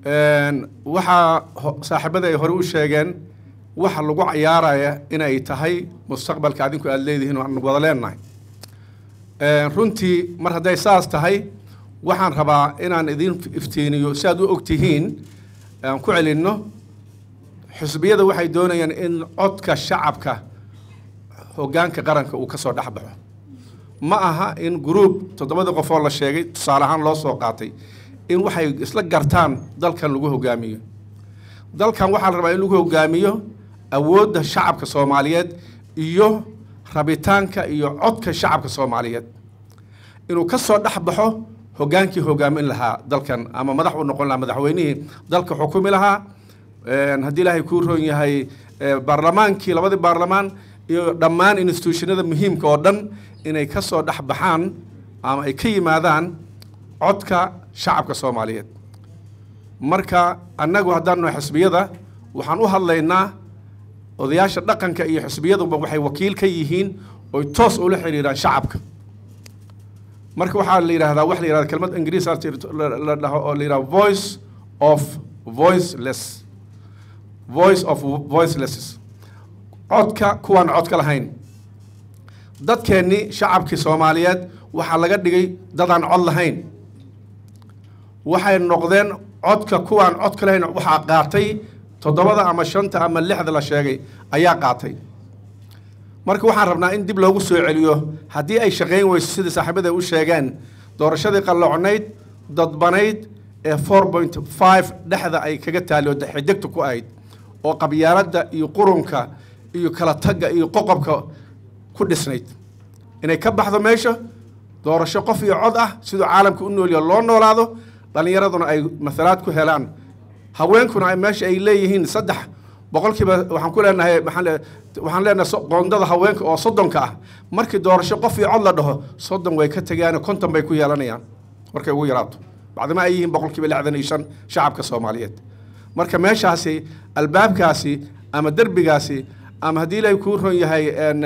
waxaa saaxiibada ay hore u sheegeen waxa lagu cayaaraya inay tahay mustaqbalka adinku aada leedihiin aan wada leenahay runtii mar hadday saas tahay waxaan rabaa inaan idin iftiiniyo si aad u ogtihiin aan ku celinno xisbiyada waxay doonayaan in codka shacabka hoggaanka qaranka uu ka soo dhex baxo ma aha in gruub toddobadii qofoo la sheegay tusaale ahaan loo soo qaatay in waxay isla gartaan dalkan lagu hogaamiyo dalkan waxaa la rabaa in lagu hogaamiyo awoodda shacabka soomaaliyeed iyo rabitaanka iyo codka shacabka soomaaliyeed inuu ka soo dhex baxo hoggaankii hogaamin lahaa dalkan ama madax u noqon lahaa madaxweynihii dalka xukumi lahaa haddii ilaahay kuu roon yahay baarlamaankii labadii baarlamaan iyo dhammaan institutionada muhiimka oo dhan inay ka soo dhex baxaan ama ay ka yimaadaan codka shacabka soomaaliyeed marka annagu haddaan nahay xisbiyada waxaan u hadlaynaa odayaasha dhaqanka iyo xisbiyaduba waxay wakiil ka yihiin oy toos ula xiriiraan shacabka marka waxaa la yidhahdaa wax la yidhahda kelmad ingiriis la dhaho oo la yidhahda voice of voiceless voice of voicelesses codka kuwaan codka lahayn dadkeennii shacabkii soomaaliyeed waxaa laga dhigay dadaan cod lahayn waxay noqdeen codka kuwaan codka lahayn waxaa qaatay toddobada ama shanta ama lixda la sheegay ayaa qaatay marka waxaan rabnaa in dib loogu soo celiyo haddii ay shaqayn weyso sidai saaxiibada u sheegeen doorashadii qallocnayd dadbanayd ee four point five dhexda ay kaga taali oo xidegta ku ahayd oo qabyaaladda iyo qurunka iyo kala tagga iyo qoqobka ku dhisnayd inay ka baxdo meesha doorasho qof iyo cod ah siduu caalamka u noolya loo noolaado dhallinyaraduna ay masalaad ku helaan haweenkuna ay meesha ay leeyihiin saddex boqolkiiba waxaan ku leenahay waxaan leenahay qoondada haweenka oo soddonka ah markii doorasho qof iyo cod la dhaho soddon way ka tegaane konton bay ku yeelanayaan markay ugu yaraato bacdima ay yihiin boqolkiiba lixdan iyo shan shacabka soomaaliyeed marka meeshaasi albaabkaasi ama derbigaasi ama haddii ilaahay kuu ron yahay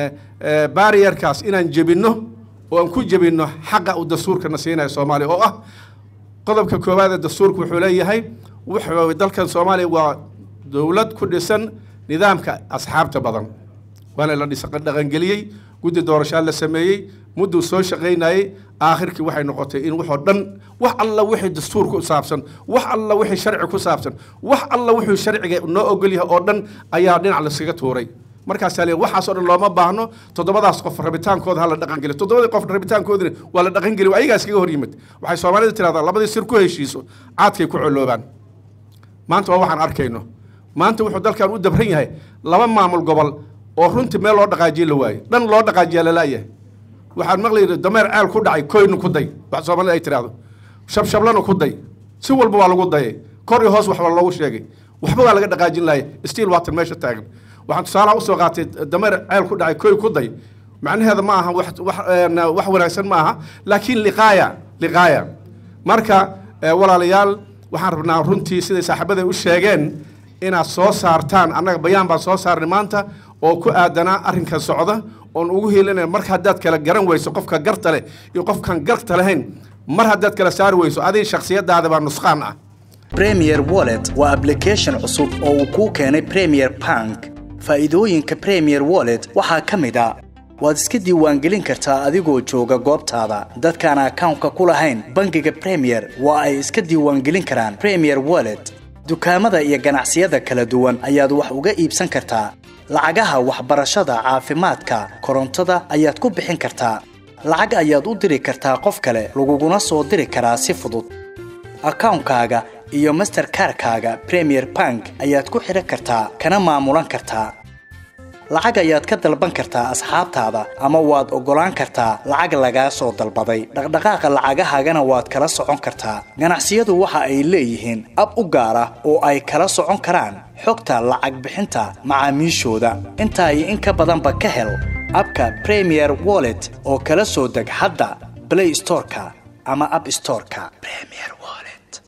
barrierkaas inaan jebinno oo aan ku jebinno xaqa uu dastuurkana siinaya soomaaliya oo ah qodobka koowaad ee dastuurka wuxuu leeyahay wuxuu dalkan soomaaliya waa dowlad ku dhisan nidaamka asxaabta badan waana la dhaqangeliyey guddi doorashaa la sameeyey mudduu soo shaqaynayey aakhirkii waxay noqotay in waxoo dhan wax alla wixii dastuur ku saabsan wax alla wixii sharci ku saabsan wax alla wuxuu sharciga noo ogol yahay oo dhan ayaa dhinac laskaga tuuray markaasaa le waxaasoo dhan looma baahno toddobadaas qof rabitaankooda ha la dhaqangeliyo toddobadii qof rabitaankoodina waa la dhaqangeliyo ayagaa iskaga hor yimid waxay soomaalida tirahdaan labadii sir ku heshiiso caadkay ku coloobaan maanta waa waxaan arkayno maanta wuxuu dalkan u dabran yahay laba maamul gobol oo runtii meel loo dhaqaajiye la waaye dhan loo dhaqaajiyaa lalaayahay waxaan maqlayna dameer ceel ku dhacay koynu ku day wax soomaalida ay tiraahdo shabshablana ku day si walba waa lagu dayay kor iyo hoos waxba loogu sheegay waxba waa laga dhaqaajin laaya stiil waatan meesha taagan waxaan tusaalaha usoo qaatay dameer ceel ku dhacay koy ku day macnaheeda ma aha wax wanaagsan ma aha laakiin liqaaya liqaaya marka walaalayaal waxaan rabnaa runtii siday saaxiibada u sheegeen inaad soo saartaan annaga bayaan baan soo saarnay maanta oo ku aadanaa arrinkan socda oon ugu hiilinay marka haddaad kala garan weyso qofka garta leh iyo qofkan garta lahayn mar haddaad kala saari weyso adiga shakhsiyadaada baa nusqaan ah premier wallet waa application cusub oo uu kuu keenay premier bank faa'iidooyinka premier wallet waxaa ka mid a waad iska diiwaangelin kartaa adigoo jooga goobtaada dadkaan akawnka ku lahayn bangiga premier waa ay iska diiwaangelin karaan premier wallet dukaamada iyo ganacsiyada kala duwan ayaad wax uga iibsan kartaa lacagaha waxbarashada caafimaadka korontada ayaad ku bixin kartaa lacag ayaad u diri kartaa qof kale laguguna soo diri karaa si fudud akawnkaaga iyo masterkarkaaga premier bank ayaad ku xidhan kartaa kana maamulan kartaa lacag ayaad ka dalban kartaa asxaabtaada ama waad oggolaan kartaa lacag lagaa soo dalbaday dhaqdhaqaaqa lacagahaagana waad kala socon kartaa ganacsiyadu waxa ay leeyihiin ab u gaar ah oo ay kala socon karaan xogta lacag bixinta macaamiishooda intaa iyo in ka badanba ka hel abka premier wallet oo kala soo deg hadda blay storeka ama ab storeka